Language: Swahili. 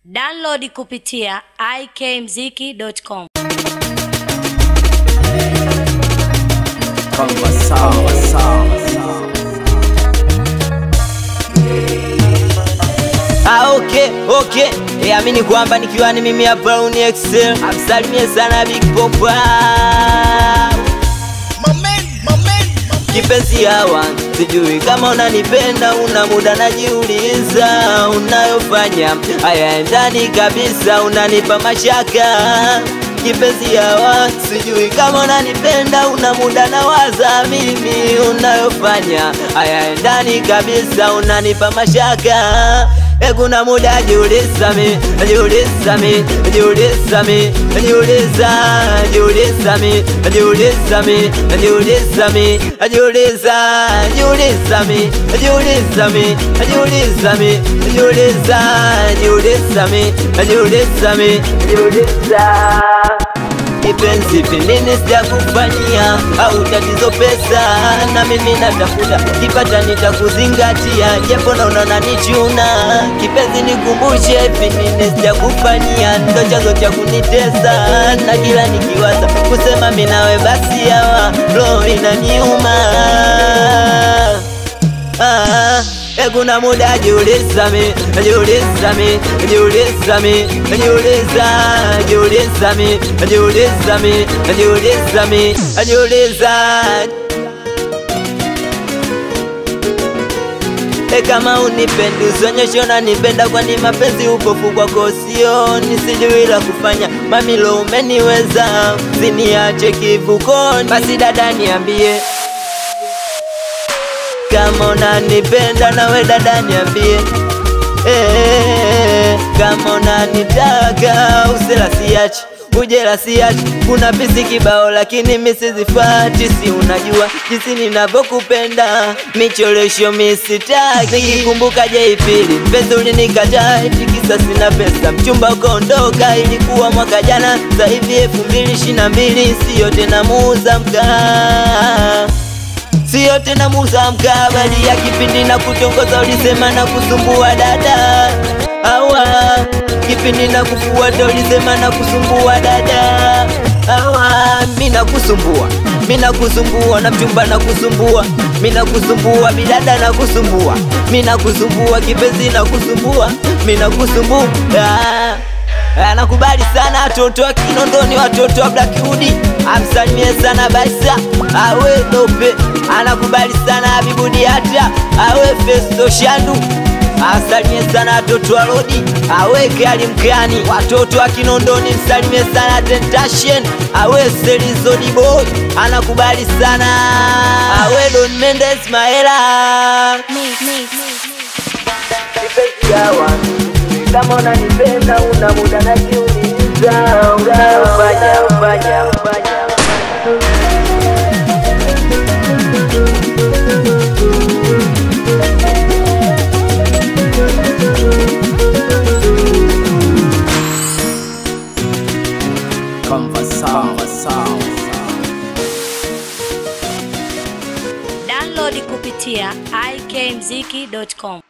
Download kupitia ikmziki.com. Kama sawa sawa. Ah, okay, okay. E, amini kwamba nikiwa ni mimi hapa Brown Excel. Amsalimie sana Big Popa. Kipenzi hawa sijui kama unanipenda, una muda najiuliza, unayofanya hayaendani kabisa, unanipa mashaka. Kipenzi hawa sijui kama unanipenda, una muda nawaza mimi, unayofanya hayaendani kabisa, unanipa mashaka. E, kuna muda jiuliza mi, jiuliza mi, jiuliza mi, jiuliza, jiuliza mi, jiuliza mi, jiuliza mi, jiuliza, jiuliza mi, jiuliza mi, jiuliza mi, jiuliza, jiuliza mi, jiuliza mi, jiuliza kipenzi pembeni sijakufanyia au tatizo pesa, na mimi natafuta kipata nitakuzingatia, japo naona unanichuna. Kipenzi nikumbushe, pembeni sijakufanyia, ndo chanzo cha kunitesa, na kila nikiwaza kusema mimi nawe, basi hawa roho inaniuma ah. E, kuna muda jiuliza mi, jiuliza mi, jiuliza mi, jiuliza, jiuliza mi, jiuliza mi, jiuliza mi, jiuliza. E, kama unipendi usionyeshe unanipenda, kwani mapenzi upofu kwako sio, nisijui la kufanya. Mamilo umeniweza, siniache kivukoni, basi dada niambie kama unanipenda nawe dada niambie, eh, kama unanitaka usela siachi ujela siachi. Kuna pisi kibao lakini mi sizifati, si unajua jinsi ninavyokupenda, micholesho mi sitaki. Nikikumbuka jeipili pesa ulinikataa, eti kisa sina pesa, mchumba ukaondoka, ilikuwa mwaka jana, sasa hivi elfu mbili ishirini na mbili, siyo tena muuza mkaa Sio tena muza mkabali ya kipindi na kutongoza, ulisema na kusumbua dada. Awa kipindi na kufuata, ulisema na kusumbua dada. Awa mina kusumbua, mina kusumbua na mchumba na kusumbua, mina kusumbua bidada na kusumbua, mina kusumbua kipenzi na kusumbua, mina kusumbua Anakubali sana watoto wa Kinondoni, watoto wa Blackwood. Amsalimie sana Baisa awe Dope, anakubali sana Habibu Diata awe Festo Shandu. Asalimie sana watoto wa Rodi awe Kali Mkani, watoto wa Kinondoni msalimie sana Tentation awe Selizodi Boy, anakubali sana awe Don Mendes Maela kipenzi hawa kama unanipenda una muda najiuliza, unayofanya ufanya ufanya Kama sawa sawa. Download kupitia ikmziki.com.